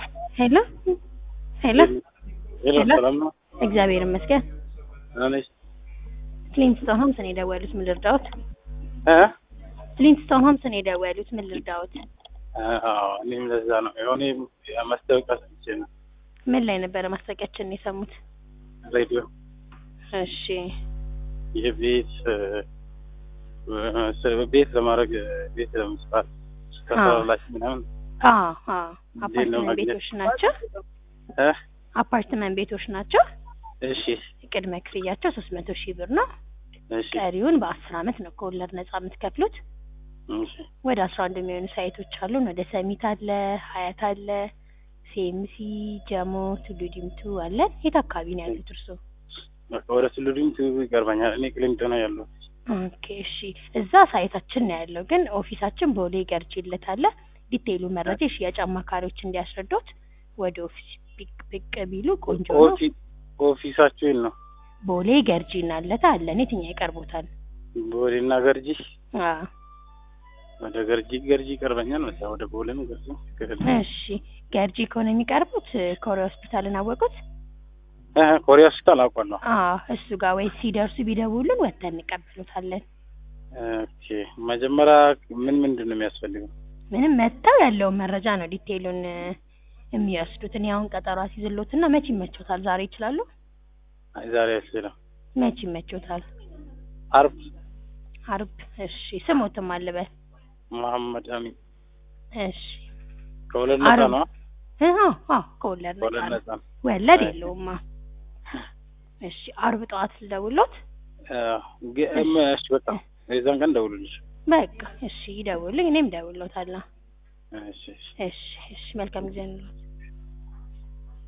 ሄሎ ሄሎ ሄሎ ሄሎ። ሰላም ነው? እግዚአብሔር ይመስገን። ደህና ነሽ? ፍሊንትስቶን ሆምስ ነው የደወሉት። ምን ልርዳዎት? እ? ፍሊንትስቶን ሆምስ ነው የደወሉት። ምን ልርዳዎት? አዎ እኔም ለዛ ነው የሆነ ማስታወቂያ ሰምቼ ነው ምን ላይ ነበረ ማስታወቂያችንን የሰሙት? ሬዲዮ እሺ የቤት እ፣ እ፣ ቤት ለማድረግ ቤት ለመስራት ተሰራላችሁ ምናምን አ አ እንዴት ነው አፓርትመንት ማግኘት? ቤቶች ናቸው። እ? አፓርትመንት ቤቶች ናቸው። እሺ ቅድመ ክፍያቸው ሶስት መቶ ሺህ ብር ነው። እሺ ቀሪውን በአስር አመት ነው ከወለድ ነጻ የምትከፍሉት። እሺ ወደ አስራ አንድ የሚሆኑ ሳይቶች አሉን። ወደ ሰሚት አለ፣ ሀያት አለ፣ ሴምሲ፣ ጀሞ፣ ቱሉ ዲምቱ አለን። የት አካባቢ ነው ያሉት እርስዎ? በቃ ወደ ስሉዲም ትይዙ ይቀርበኛል። እኔ ቅሊንጦ ነው ያለው። ኦኬ እሺ፣ እዛ ሳይታችን ነው ያለው፣ ግን ኦፊሳችን ቦሌ ገርጂለት አለ። ዲቴይሉ መረጃ የሽያጭ አማካሪዎች እንዲያስረዱት ወደ ኦፊስ ብቅ ብቅ ቢሉ ቆንጆ ነው። ኦፊ- ኦፊሳችሁ የት ነው? ቦሌ ገርጂ እናለታ አለን። የትኛው ይቀርቦታል? ቦሌና ገርጂ። አዎ ወደ ገርጂ ገርጂ ይቀርበኛል መሰለኝ። ወደ ቦሌም ገርጂ ትክክል። እሺ፣ ገርጂ ከሆነ የሚቀርቡት ኮሪያ ሆስፒታልን አወቁት? እ፣ ኮሪያ ሆስፒታል አውቃለሁ። አዎ እሱ ጋር ወይ ሲደርሱ ቢደውሉን ወጥተን እንቀበሉታለን። ኦኬ መጀመሪያ ምን ምንድን ነው የሚያስፈልገው? ምንም መጥተው ያለውን መረጃ ነው ዲቴይሉን እ፣ የሚወስዱት። እኔ አሁን ቀጠሮ አስይዝሎትና መቼ ይመቾታል? ዛሬ ይችላሉ? አይ ዛሬ አልችልም። መቼ ይመቾታል? አርብ አርብ። እሺ ስሞትም አልበል። መሐመድ አሚን እሺ ከሁለት ነፃ አርብ። ነው። አዎ አዎ ከወለድ ነፃ ከሁለት ነው። ነፃ ነው። ወለድ የለውማ። እሺ አርብ ጠዋት ልደውሎት? እ፣ ግ- እም፣ እሺ በቃ የዛን ቀን ደውሉልሽ። በቃ እሺ ይደውልኝ፣ እኔም እደውልሎታለሁ። እሺ እሺ እሺ እሺ መልካም ጊዜ ነው።